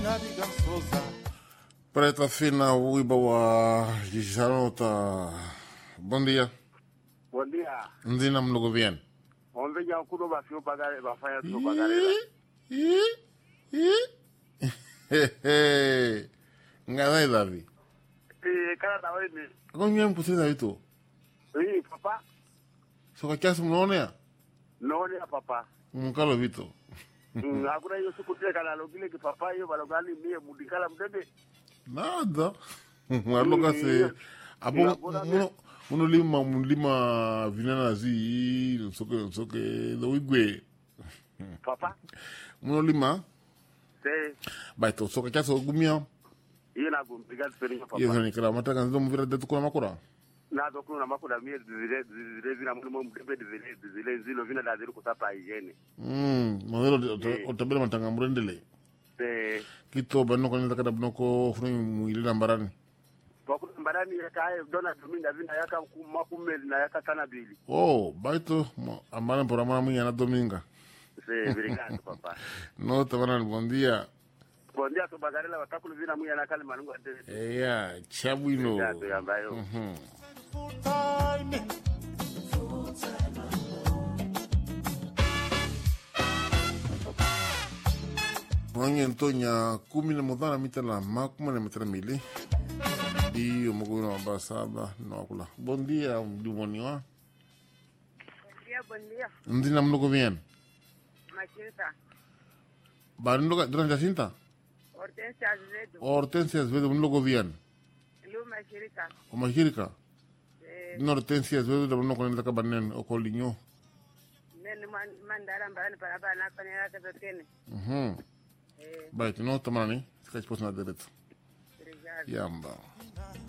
Preta Fina, wimbo wa Gisharota. Bom dia. Bom dia. Ndina mlogo bien. Ombe nya kuno ba fio bagare ba fanya tu bagare. Ngadai Davi. Eh kana da wewe ni. Gonye mpuseza ito. Eh papa. Soka kiasi mnaonea? No ni papa. Mkalo vito. Mm, Hakuna hiyo siku tile kana logile ki papa hiyo balogani mie mudikala mdebe. Nada. Aloka se abo muno muno lima mulima vinana zi nsoke nsoke do wigwe. Papa. Muno lima Se baito soka kiasi ogumia. hiyo na kumpiga tseni papa. Iyo ni kala mataka nzo muvira detu kuna makura. Na do kuna makuda mie zile zile vina mulimo mdebe zile zile zilo vina da zile kusapa hygiene. Mm, modelo otabela matanga murendele. Se Kito banno ko nda kada bnoko funi muile nambarani. kwa kuna mbarani ya kae dona tuminda vina yaka makumeli na yaka sana bili. Oh, baito ambana por amana muy ana dominga. Se obrigado papa. No te van al buen día. Bom dia to bagarela watakulu vina muya na kale manungu ate. Eya, chabuino. Obrigado yambayo. Mhm. Mwenye ntonya kumi na mudhana mita la makuma na mita mili. Iyo mkuina wamba saba na wakula. Bon dia, mdumoniwa. Buen día, buen día. Ndina mnuko bien. Machita. Barundo durante Jacinta. Hortensia Azevedo. Hortensia Azevedo mnuko bien. Lu Mashirika. O mashirika. Eh, No Hortensia Azevedo da mnuko nenda kabanen o kolinyo. nene man- mandara mbarani para para na kwenye yake pekene. Mhm. Eh, Baito no tamani. Sika chiposa na dereto. obrigado. Yamba.